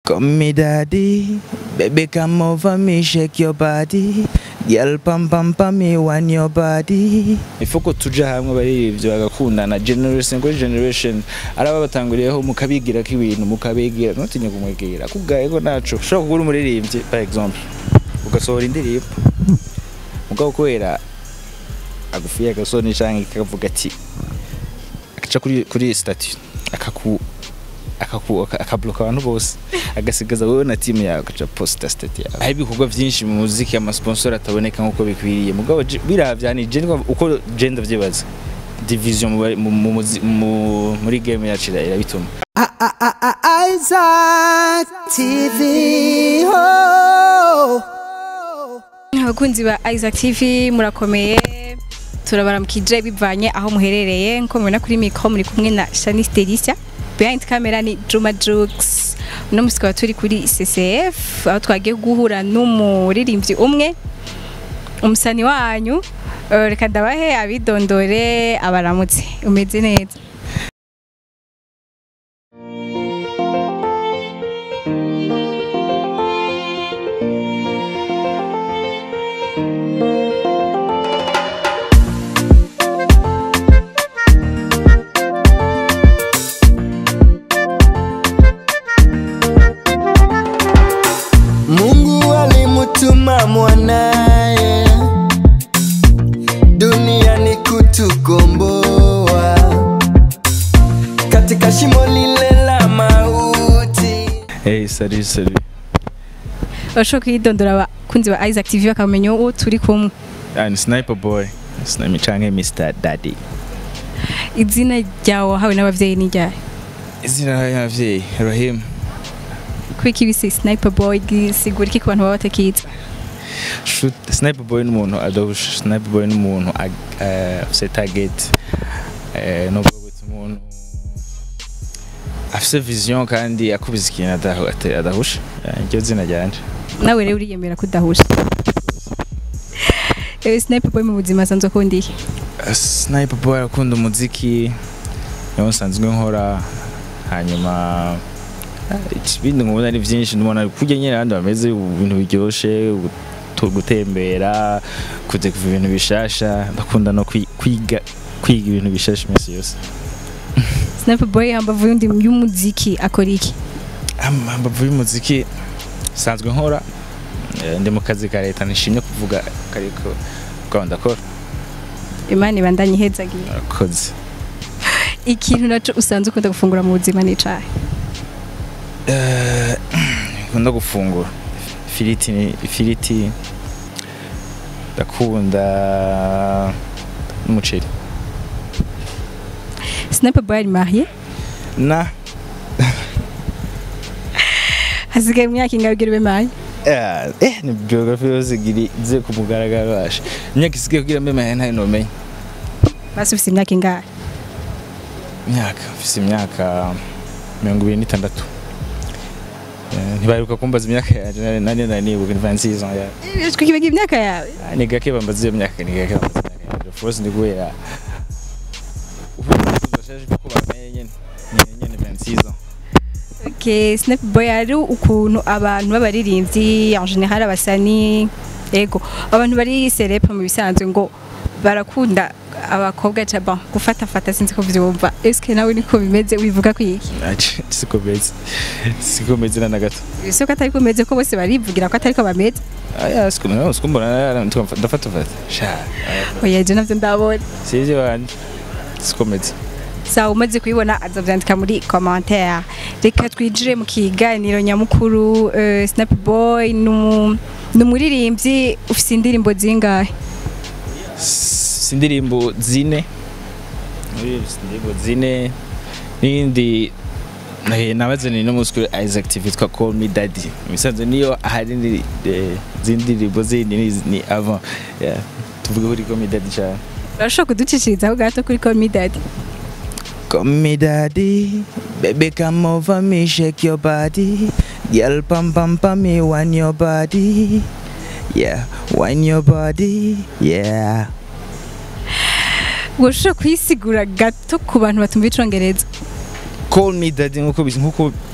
Call me daddy, baby come over me, shake your body. Girl pam pam pam me want your body. Ifo ko tuja hamwe barivyo bagakundana generation kuri generation araba batanguriyeho mukabigira ko ibintu mukabigira ntutinye kumwegera kugaye ko naco ushobora kugura umuririmbyi par exemple ugasohora indirimbo mugabo kubera agufiye agasoni canke kavuga ati akaca kuri kuri statut akaku akaku akabloka abantu bose agasigaza wowe na timu yawe agaca posta state yawe hari ibikorwa byinshi mu muziki amasponsor ataboneka nk'uko bikwiriye mugabo je- biravya ni je ndumva uko je ndavyibaza division mu bari- mu- mu muzi- mu- muri game yacu ira- irabituma Isaac TV. Oh. abakunzi ba Isaac TV murakomeye turabaramukije bivanye aho muherereye nko mubona kuri mikro muri kumwe na Shanice Delicia behind camera ni Juma Jux uno musi tukaba turi kuri CCF aho twagiye guhura n'umuririmbyi umwe umusani wanyu Eh, reka ndabahe abidondore abaramutse umeze neza Mungu alimutuma mwanaye duniani kutukomboa katika shimo lile la mauti. hey salut salut urashobora kwidondora abakunzi ba Isaac TV bakamenya uwo turi kumwe and sniper boy sniper canke Mr Daddy izina ryawe wahawe n'abavyeyi ni ryari izina y'abavyeyi Rahim kwiki bise sniper boy gisigura iki ku bantu baba batakizi shoot sniper boy n'umuntu adahusha sniper boy n'umuntu ag- eh, afise target eh, no gutse umuntu afise vision kandi akubiza ikintu adahu- ate- adahusha Eh, iryo zina ryanje nawe rero uriyemera kudahusha Eh, sniper boy mu buzima asanzwe akunda iki Eh, sniper boy akunda umuziki niwo nsanzwe nkora hanyuma eh, ibindi nkubona ari byinshi ndabona kurya nyine abandi bameze ibintu biryoshe gutu- gutembera kujya kuva ibintu bishasha ndakunda no kwi- kwiga kwiga ibintu bishasha iminsi yose sniper boy hambavu y'undi y'umuziki akora iki ambavu y'umuziki sanzwe nkora eh, ndi mu kazi ka leta nishimye kuvuga kariko bwaho ndakora imana ibandanye ihezagiye akoze ikintu naco usanzwe ukunda gufungura mu buzima ni icahe Eh, nkunda gufungura ifiriti ni ifiriti ndakunda n'umuceri sniper boy ari mariye na hasigaye mu myaka ingahe ugira ube mariye eh, eh ni biography yose giri ze ku mugaragaro washe imyaka isigaye kugira mbe mahena ntayo nomenya basi ufise imyaka ingahe imyaka mfise imyaka mirongo ibiri n'itandatu Eh, ntibaheruka kumbaza imyaka yanje nari- nari nari nibuka ni 26 ans ya twikibaga imyaka yawe Ah, ni gake bambaza iyo myaka ni gake bambaza imyaka yanje of course ndi guhera ubu ndashaje kuko bamenye nyene ni nyene 26 ans Okay, Snap Boy ari ukuntu abantu b'abaririmbyi en general abasani ego abantu bari celebre mu bisanzwe ngo barakunda abakobwa caba gufata fata sinzi ko vyumva eske nawe niko bimeze wivuga ko iki Aci, siko meze siko meze na gato ese ko atari kumeze ko bose barivugira ko atari ko bameze aya siko no siko mbona ndafata fata sha oya je navyo ndabona sije wanje siko meze sawa umaze kubibona azavyandika muri commentaire reka twijire mu kiganiro nyamukuru uh, Snap Boy numu numuririmbyi ufise indirimbo zingahe S- indirimbo zine muri indirimbo zine n'indi eh, nabaze ni no muskuri Isaac TV twa Call Me Daddy misanze niyo hari ni eh, zindirimbo zindi ni, ni avant yeah. tuvuge kuri Call Me Daddy cyane urashobora kuducishirizaho gato kuri Call Me Daddy Call me daddy, baby come over me, shake your body. Girl pam pam pam me, want your body. Yeah, want your body. Yeah. urashobora kuyisigura gato ku bantu batumva icongereza Call me daddy nkuko bizi nkuko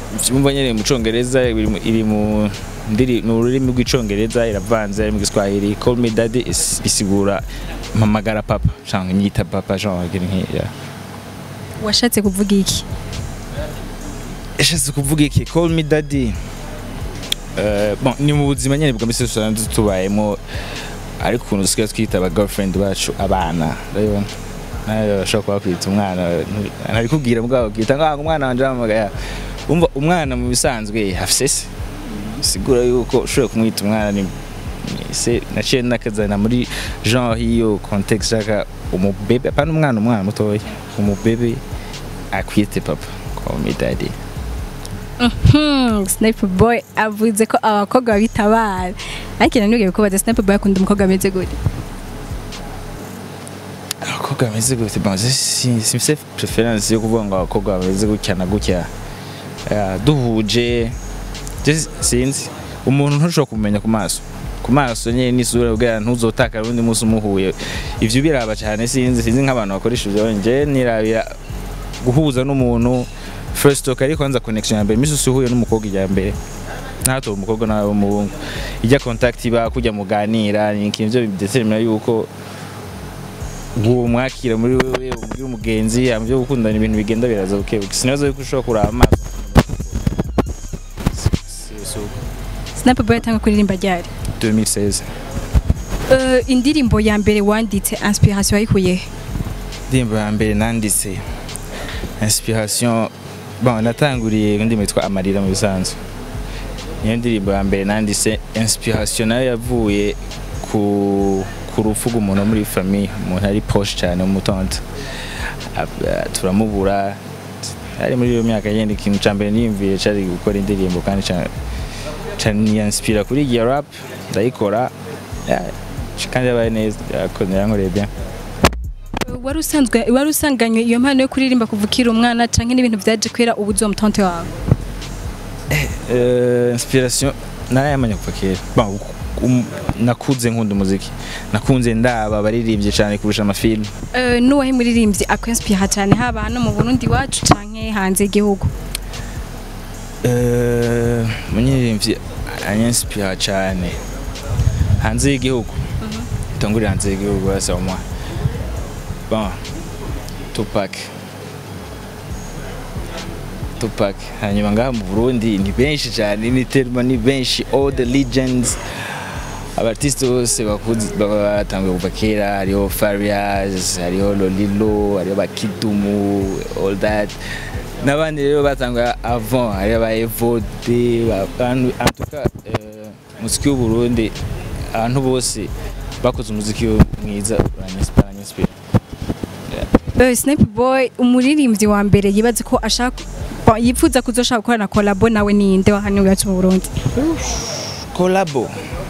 umva nyene mu congereza iri mu- iri mu ndiri mu rurimi rw'icongereza iravanze ari mu giswahili call me daddy is- isigura mpamagara papa cyangwa nyita papa genre ikintu nk'iya washatse kuvuga iki yashatse kuvuga iki call me daddy Eh, bon, ni mu buzima nyene bwa misi dusanzwe tubayemo ariko ukuntu dusigaye twita aba girlfriend bacu abana urabibona nawe bashobora kuba kwita umwana ntari kubwira mugabo kwita ngo umwana wanje aramagaya umva umwana mu bisanzwe afise se sigura yuko ushobora kumwita umwana ni ni se naciye nakazana muri genre hiyo context shaka umubebe apana umwana umwana mutoya umubebe akwite papa call me daddy Hmm, Sniper Boy avuze ko abakobwa babita abana ariko nanubwiye ko baza Sniper Boy akunda umukobwa ameze gute abakobwa bameze gute bon si si preference yo kuvuga ngo abakobwa bameze gutya na gutya Ya, duhuje je sinzi umuntu ntushobora kumenya ku maso ku maso nyine n'isura bwa ntuzotaka undi munsi umuhuye ivyo biraba cyane sinzi sinzi nk'abantu bakoresha ivyo nje nirabira guhuza n'umuntu first talk ariko kwanza connection ya mbere misi usuhuye n'umukobwa ijya mbere ntato umukobwa nawe umuhungu ijya contact iba kujya muganira ni ikintu byo bidetermina yuko uwo mwakira muri wewe umubwira umugenzi byo gukundana ibintu bigenda biraza buke buke sinabaza yuko ushobora kuraba amaso Si- si uko. Sniper Boy atanga kuririmba ryari 2016 Eh, indirimbo ya mbere wanditse inspiration wayikuye he? indirimbo ya mbere nanditse inspiration bon natanguriye indirimbo yitwa amarira mu bisanzwe niyo ndirimbo ya mbere nanditse inspiration nayo yavuye ku ku rupfu rw'umuntu wo muri famille umuntu ari poche cyane umutonto turamubura ari muri iyo myaka yenda ikintu cya mbere niyumviye cyari gukora indirimbo kandi ca- ca niyanspira kuri iyo rap ndayikora ya, kandi yabaye neza yakoze yankoreye bien Eh, wari usanzwe wari usanganywe iyo mpano yo kuririmba kuva ukiri umwana canke n'ibintu vyaje kwera ubu uzi uwo mutonte wawe Eh, inspiration narayamanya kuva kera Bon, um, nakuze nkunda umuziki nakunze ndaba abaririmbye cyane kurusha amafilm Eh, n'uwahe muririmbyi akwenspira cyane haba hano mu Burundi wacu canke hanze y'igihugu Eh, umunyirimbyi anyanspira cyane hanze y'igihugu itangurira hanze y'igihugu basa umwa bon Tupac Tupac hanyuma ngaha mu Burundi ni benshi cyane ni terma ni benshi all the legends abartiste bose bakuze batanguye kuva kera hariho Farias hariho Lolilo hariho Bakidumu all that n'abandi rero batanguye avant hariho ba Evode ba- en en tout cas euh, umuziki w'u Burundi abantu bose bakoze umuziki mwiza uranyinspira uranyinspira Eh, Sniper Boy umuririmbyi wa mbere yibaze ko ashaka bo- yifuza kuzoshaka gukorana collabo nawe ninde wa hano iwacu mu Burundi collabo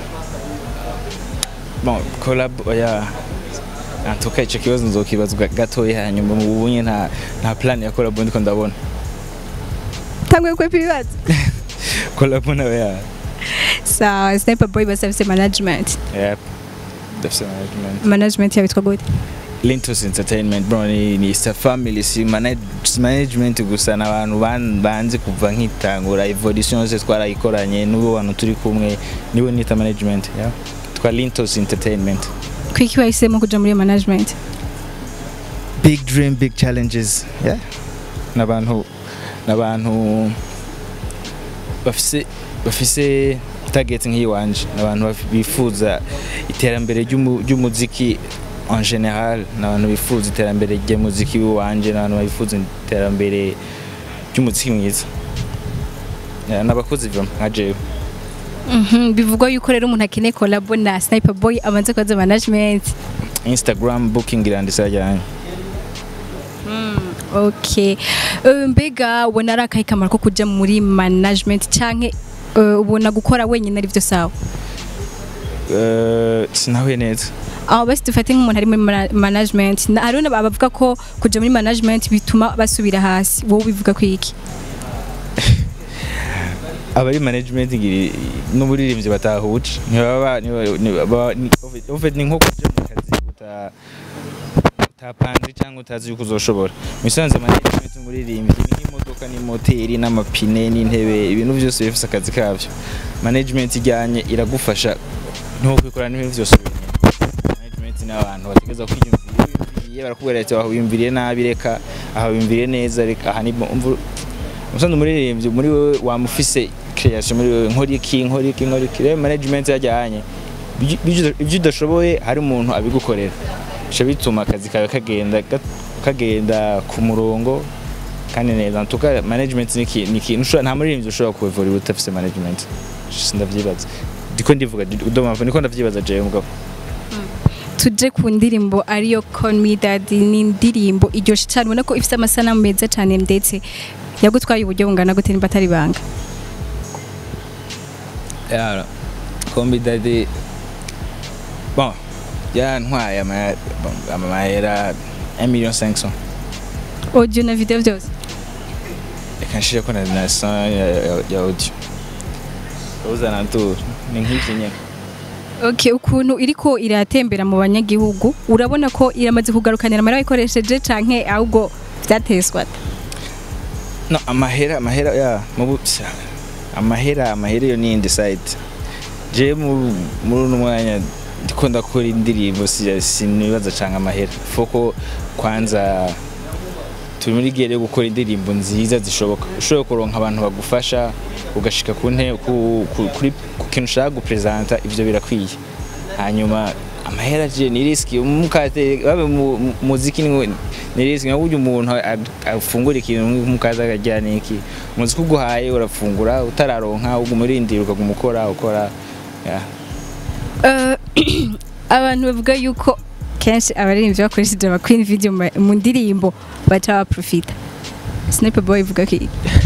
bon collabo ya antuka icyo kibazo nzokibazwa gatoya hanyuma mu bunye nta nta plan ya collabo ndiko ndabona tanguye kwepa ibibazo collabo nawe ya sawa Sniper Boy basabise management yep dafise management management yabitwa gute Lintos Entertainment bro ni, ni Star Family si, manage, si management gusa n'abantu ban- banzi kuva nkitangura evolution yose twarayikoranye n'ubu bantu turi kumwe nibo nita management yeah. twa Lintos Entertainment kwiki wahisemo kuja muri iyo management big dream big challenges yeah n'abantu n'abantu bafise bafise target nk'iyiwanje n'abantu baf- bifuza iterambere ry'umu- ry'umuziki en general n'abantu bifuza iterambere ry'umuziki w'iwanje n'abantu bifuza iterambere ry'umuziki mwiza Yeah, n'abakozi vraiment nka jewe Mhm, bivugwa yuko rero umuntu akeneye collabo na Sniper Boy abanze kubaza management instagram booking irandisa ryanje okay Eh, mbega ubona ari akahe kamaro ko kuja muri management canke eh, ubona gukora wenyine ari byo sawa Eh, sinahuye neza aho basi dufate nk'umuntu ari muri mana- management na hariho abavuga ko kuja muri management bituma basubira hasi wowe bivuga ko iki abari management ngiri n'uburirimbyi batahuje ntibaba ntibaba- ntibaba- ni en fait ni nko kuja mu kazi uta utapanze cyangwa utazi yuko uzoshobora musanze management umuririmbyi ni nk'imodoka n'imoteri n'amapine n'intebe ibintu byose bifite akazi kabyo management ijyanye iragufasha ntukwikorana n'ibintu byose wenyine management ni abantu bategeza kwiyumvira iyo wiyumviriye barakubwira ati aho wiyumviriye nabi reka aha wiyumviriye neza reka aha ni umusanzu umuririmbyi muri wowe wamufise creation muri wowe nkora iki nkora iki nkora iki rero management yajyanye ibyo- ibyo ibyo udashoboye hari umuntu abigukorera bica bituma akazi kawe kagenda ga- kagenda ku murongo kandi neza ntuka management ni iki- ni ikintu ushobora- nta muririmbyi ushobora kuevura udafise management ndavyibaza ndiko ndivuga udomava niko ndavyibaza jewe mugabo tuje ku ndirimbo ariyo Call Me Daddy ni indirimbo iryoshe cyane ubona ko ifite amasanamu meza cyane ndetse yagutwaye uburyo bungana gute nimba atari banga yara kombi dadi bon yantwaye ama- amahera 1 million 500 audio na video byose reka nshire ko na na son ya, ya, ya audio uzana tour ni nk'iki nyene Okay, ukuntu iriko iratembera mu banyagihugu urabona ko iramaze kugarukanira amara bayikoresheje canke ahubwo vyateswa no amahera amahera ya mubu sa- amahera amahera yo ni indecide je mu muri uno mwanya ndiko ndakora indirimbo si- sinibaza canke amahera foko kwanza turi muri gere yo gukora indirimbo nziza zishoboka ushobora kuronka abantu bagufasha ugashika ku nte ku, ku, kuri ku kintu ushaka gupresenta ivyo birakwiye hanyuma amahera je ni riski umukate babe mu mu- muziki ni ngo- ni riski nko burya umuntu ag- afungura ikintu mukaza akagira niki umuziki uguhaye urafungura utararonka uguma urindira ukaguma ukora ukora yeah. Eh, abantu bavuga yuko kenshi abaririmbyi bakoresheje ama queen video mu- mu ndirimbo baca baprofita Sniper Boy ivuga ko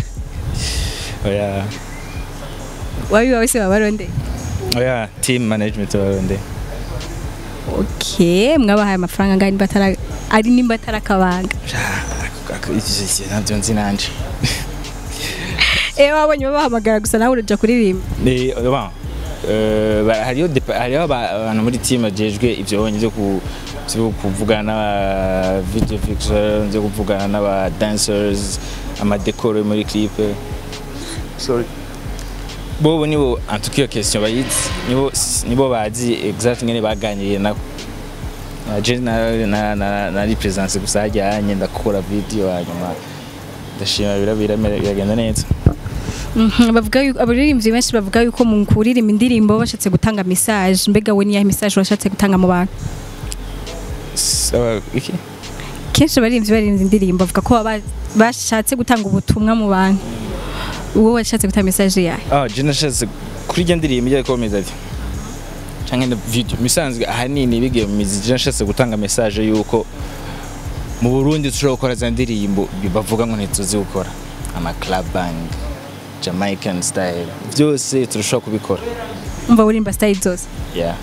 oya wabi wawe se babaronde oya team management baronde okay mwabahaye amafaranga ngani batara ari nimba atarakabanga ntabyo nzi nanje eh wabonye babahamagara gusa nawe uraja kuririmba Ni- bon, euh, ba- hariho depa- hariho aba- abantu muri team bajejwe ivyo bonye vyo ku- vyo kuvugana n'aba video fixer vyo kuvugana n'aba dancers amadekoro muri clip sorry bobo nibo antukiyo question bayizi nibo nibo bazi exact ngene baganiriye nako Na je na na na nari presence gusa hajyanye ndakora video hanyuma ndashima birabira biragenda neza Mhm, bavuga yuko abaririmbyi benshi bavuga yuko mu kuririmba indirimbo bashatse gutanga message mbega we niyahe message washatse gutanga mu bantu Sawa, iki kenshi abaririmbyi baririmba indirimbo bavuga ko baba bashatse gutanga ubutumwa mu bantu uwo washatse gutanga message yahe Ah, je nashatse kuri rya ndirimbo ijya komeza ati canke na video misanzwe ahanini bigiye mu mizi je nashatse gutanga message yuko mu Burundi dushobora gukora za ndirimbo bavuga ngo ntituzi gukora ama club band Jamaican style byose turashobora kubikora umva urimba style zose yeah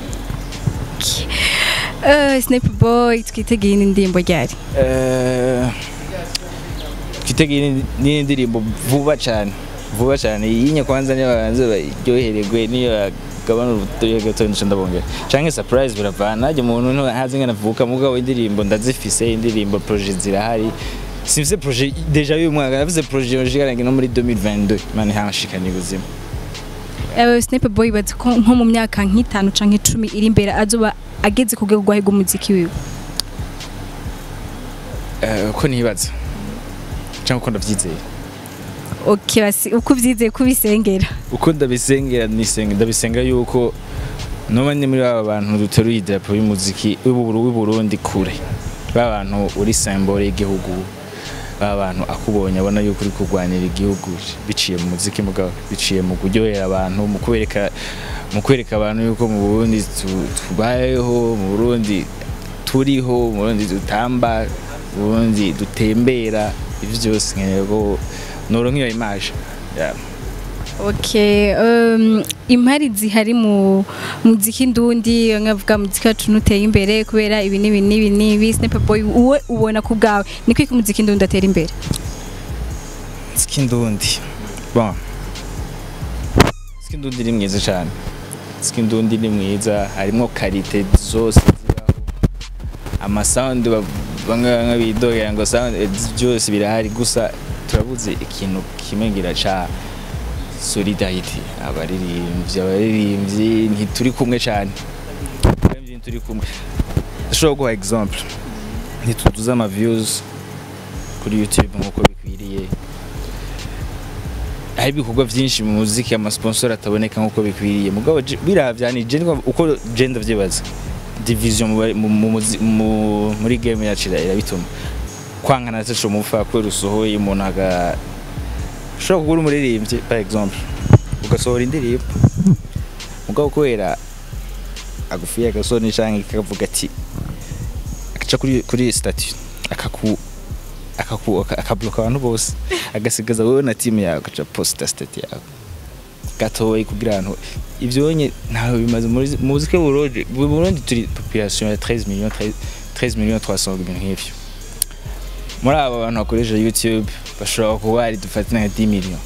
Eh, Sniper Boy twitegeye n'indirimbo ryari Eh, twitegeye ni ndirimbo vuba cyane vuba cyane iyi kwanza niyo babanze baryohererwe niyo gabana urutoya gato nico ndabongera canke surprise biravana najye umuntu ntazi ngana avuka mugabo indirimbo ndazifise indirimbo projet zirahari simfise projet deja uyu mwaka navuze projet nshikarange no muri 2022 mani hanshikanye ubuzima Eh, Sniper Boy bazi ko nko mu myaka nk'itanu canke icumi iri imbere azoba ageze ku rwego rwahiga umuziki wiwe Eh, uko nibaza canke uko ndavyizeye okay basi uko uvyizeye kubisengera uko ndabisengera nisenga ndabisenga yuko noba ni muri baba bantu duteruye idarapo y'umuziki w'uburu w'Uburundi kure ba bantu uri symbole y'igihugu ba bantu akubonye abona yuko uri kurwanira igihugu biciye mu muziki mugabo biciye mu kuryohera abantu mu kwereka mu kwereka abantu yuko mu Burundi tu- tubayeho mu Burundi turiho mu Burundi dutamba mu Burundi dutembera ivyo byose nkeneye ko noronka iyo image yeah. Okay, um, impari zihari mu muziki ndundi nkavuga muziki wacu nuteye imbere kubera ibi n'ibi n'ibi n'ibi Sniper Boy uwe ubona ku bwawe ni kwiki umuziki ndundi atera imbere Skindundi. Bon. Skindundi ni mwiza cyane. Skindundi ni mwiza harimo karite zose zibaho. amasound ba- bamwe bamwe bidogera ngo sound eh, byose birahari gusa turabuze ikintu kimwe ngira ca solidarity abaririmbyi abaririmbyi ntituri kumwe cyane abaririmbyi ntituri kumwe ndashobora guha example ntituduze ama views kuri youtube nk'uko bikwiriye hari ibikorwa byinshi mu muziki amasponsor ataboneka nk'uko bikwiriye mugabo je- biravya ni je ndumva uko je ndavyibaza division mu bari- mu- mu muzi- mu- muri game yacu ira- irabituma kwankana taco mufa kubera usohoye umuntu aga ushobora kugura umuririmbyi par exemple ugasohora indirimbo mugabo kubera agufiye agasoni canke kavuga ati akaca kuri kuri statut akaku akaku aka- akabloka abantu bose agasigaza wowe na team yawe agaca posta state yawe gatoyi kugira ngo ivyonye ntawe bimaze muri muzike burundi mu Burundi turi population ya 13 millions 13 13 millions 300 ibintu nk'ivyo muri aba bantu bakoresha youtube bashobora kuba ari dufate nka 10 millions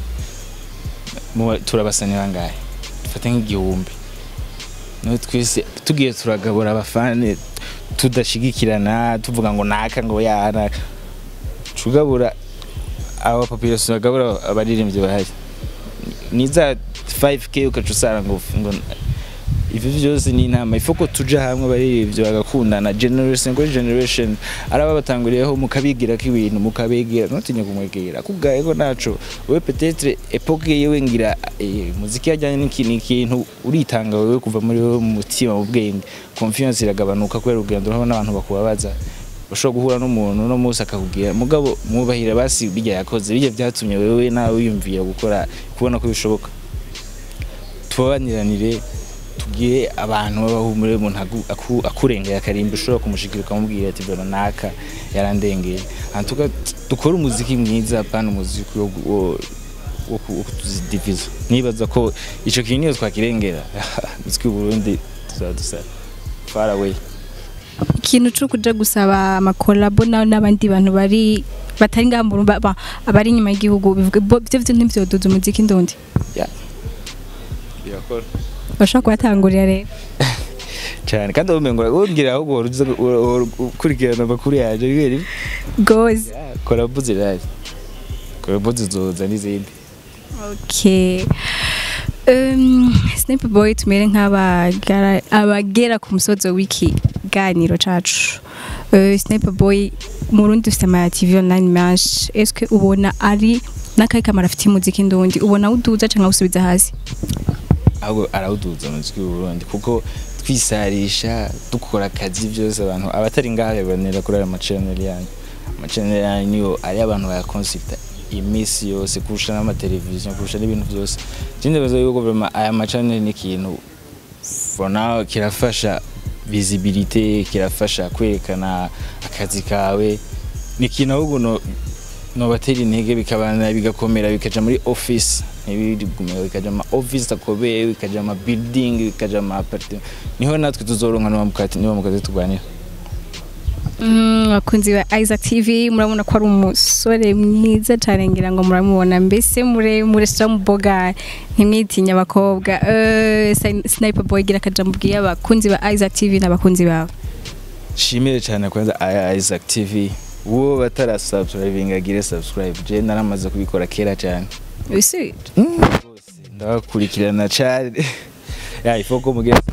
Mu- turabasani bangahe dufate nk'igihumbi no twese tugiye turagabura abafane tudashigikirana tuvuga ngo naka ngo yana tugabura aba population bagabura abaririmbyi bahari ni za 5k ukaca usanga ngo ngo ivyo byose ni inama ifo ko tuja hamwe abaririmbyi bagakundana generation ngo generation araba batanguriyeho mukabigira ko ibintu mukabigira ntutinye kumwegera kubwaye ko naco wewe peut-être epoque yewe ngira eh, muziki yajyanye n'ikintu ikintu uritanga wewe kuva muri wewe mu mutima mu bwenge confiance iragabanuka kubera urugendo urabona abantu bakubabaza ushobora guhura n'umuntu no munsi akakubwira mugabo mwubahira basi bijya yakoze bijya byatumye wewe nawe wiyumvira gukora kubona ko bishoboka tubabaniranire tubwire abantu babahumure umuntu agu- aku- akurengeye akarimba ushobora kumushikira ukamubwira ati bro naka yarandengeye antuka dukore umuziki mwiza pana umuziki wo gu- wo wo ku- wo kutuzidiviza nibaza ko ico kintu niyo twakirengera umuziki w'u Burundi tuzaba dusa far away ikintu cyo kuja gusaba amakolabo nawe n'abandi bantu bari batari ngaha mu Burundi, ba- abari inyuma y'igihugu bivuga bo- byo byo ntibyoduza umuziki ndundi birakora bashobora kubatangurira rero cyane kandi ubumengo wongera ahubwo wari uza gu- wa- wa- ukurikirana amakuru yaje bibera ibi. gozi korabu zirahari korabu zizoza n'izindi okay um, Sniper Boy tumere nk'abagara abagera ku musozo w'iki ganiro cacu uh, Sniper Boy mu Burundi dufite ama TV online menshi eske ubona ari n'akahe kamaro afitiye umuziki ndundi ubona uduza canke usubiza hasi ahubwo arawuduza umuziki w'u Burundi kuko twisarisha dukora akazi byose abantu abatari ngaha banera kuri aya machanel yanyu amachanel yanyu niyo ari abantu bayakonsulta iminsi yose kurusha n'amateleviziyo kurusha n'ibintu byose ikindi baza yuko vraiment aya machanel ni ikintu for now kirafasha visibility kirafasha kwerekana akazi kawe ni ikintu ahubwo no nobatera intege bikabana bigakomera bikaja muri office ntibigumira bikaja ama office akomeye bikaja ama building bikaja ama apartment niho natwe tuzoronka niba mukati niba mukazi turwanira Mm, bakunzi ba Isaac TV murabona ko ari umusore mwiza cyane ngira ngo muramubona mbese muremure sha muboga ntimwitinya abakobwa Eh, Sni- Sniper Boy gira akajambo bwiye abakunzi ba Isaac TV n'abakunzi bawe shimire cyane kwanza aya Isaac TV uwo batara subscribing agire subscribe je naramaze kubikora kera cyane Isi ndabakurikirana cyane ya ifoko mugira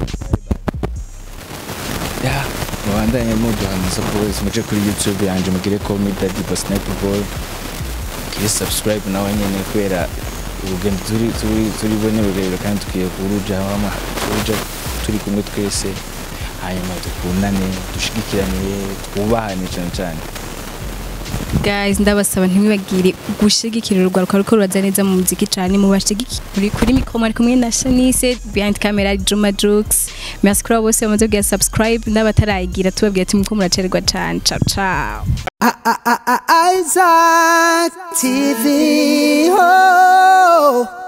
ya mubandanye muduha amasapoti muje kuri youtube yanje mugire ko Daddy Boss Sniper Boy mugire subscribe nawe nyene kubera urugendo turi turi turi bone rurerure kandi tukwiye kuruja hamwe kuruja turi kumwe twese hanyuma dukundane dushigikirane twubahane cyane cyane guys ndabasaba ntimwibagire gushigikira urugwaruka ruko ruraza neza mu muziki cyane mubashigikire kuri mikro mwari kumwe na Shanice behind camera ari Juma Jux merci kuri abo bose bamaze kugira subscribe n'abatarayigira tubabwira ati muko muracererwa cyane ciao ciao Isaac TV. Oh.